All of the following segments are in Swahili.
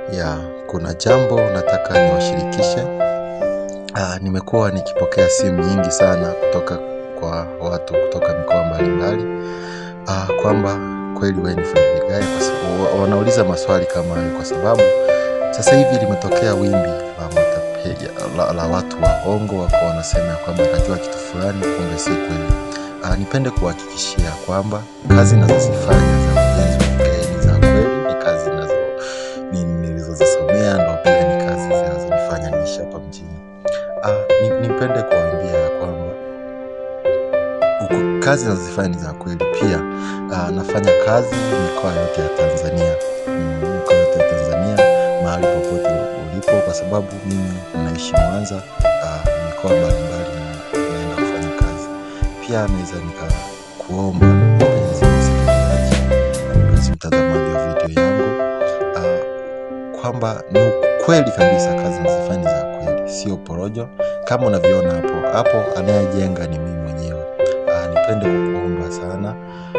Ya, kuna jambo nataka niwashirikishe. Ah, nimekuwa nikipokea simu nyingi sana kutoka kwa watu kutoka mikoa mbalimbali ah, kwamba kweli wewe ni fundi vigae, kwa sababu wa- wanauliza maswali kama hayo, kwa sababu sasa hivi limetokea wimbi la matapeli, la, la watu waongo wako wanasema ya kwamba najua kitu fulani, kumbe si kweli. Ah, nipende kuhakikishia kwamba kazi nazozifanya za ujenzi wa vigae ni za kweli, ni kazi nazo ni- nilizozisomea ndo pia ni kazi zinazonifanya niishi hapa mjini. Ah, ni- nipende kuambia ya kwamba uku- kazi nazozifanya ni za kweli. Pia ah, nafanya kazi mikoa yote ya Tanzania, Mm, mikoa yote ya Tanzania, mahali popote ulipo, kwa sababu mimi naishi Mwanza. ah, mikoa mbalimbali na- naenda kufanya kazi. Pia naweza nikakuomba mpenzi msikilizaji na mpenzi mtazamaji wa video yangu ah, kwamba ni ukweli kabisa kazi nazifanya ni za kweli, sio porojo kama unavyoona hapo hapo. Anayejenga ni mimi mwenyewe. Ah, nipende kukuomba sana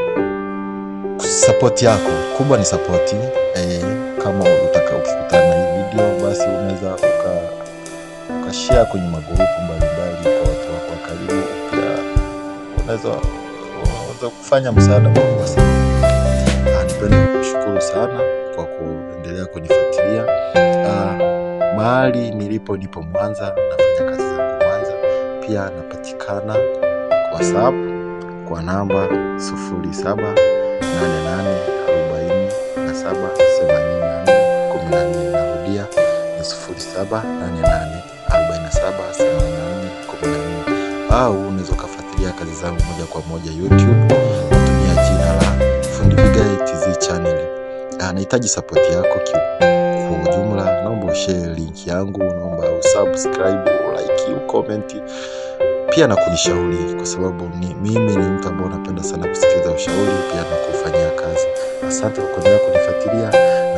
sapoti yako kubwa ni sapoti eh, kama utaka ukikutana na hii video basi unaweza uka ukashare kwenye magrupu mbalimbali kwa watu wako wa karibu. Pia unaweza unaweza kufanya msaada mkubwa sana. Ah, nipende kukushukuru sana kwa kuendelea kunifuatilia. Ah, mahali nilipo nipo Mwanza, nafanya kazi zangu Mwanza. Pia napatikana WhatsApp kwa namba 0788407784. Narudia ni 0788478414 au unaweza ukafuatilia kazi zangu moja kwa moja YouTube kutumia jina la Fundi Vigae TZ channel. Ah, nahitaji sapoti yako ki- kwa ujumla. Naomba ushare link yangu, naomba usubscribe, ulike, ucomment pia na kunishauri, kwa sababu ni, mimi ni mtu ambaye napenda sana kusikiliza ushauri pia na kufanyia kazi. Asante kwa kuendelea kunifuatilia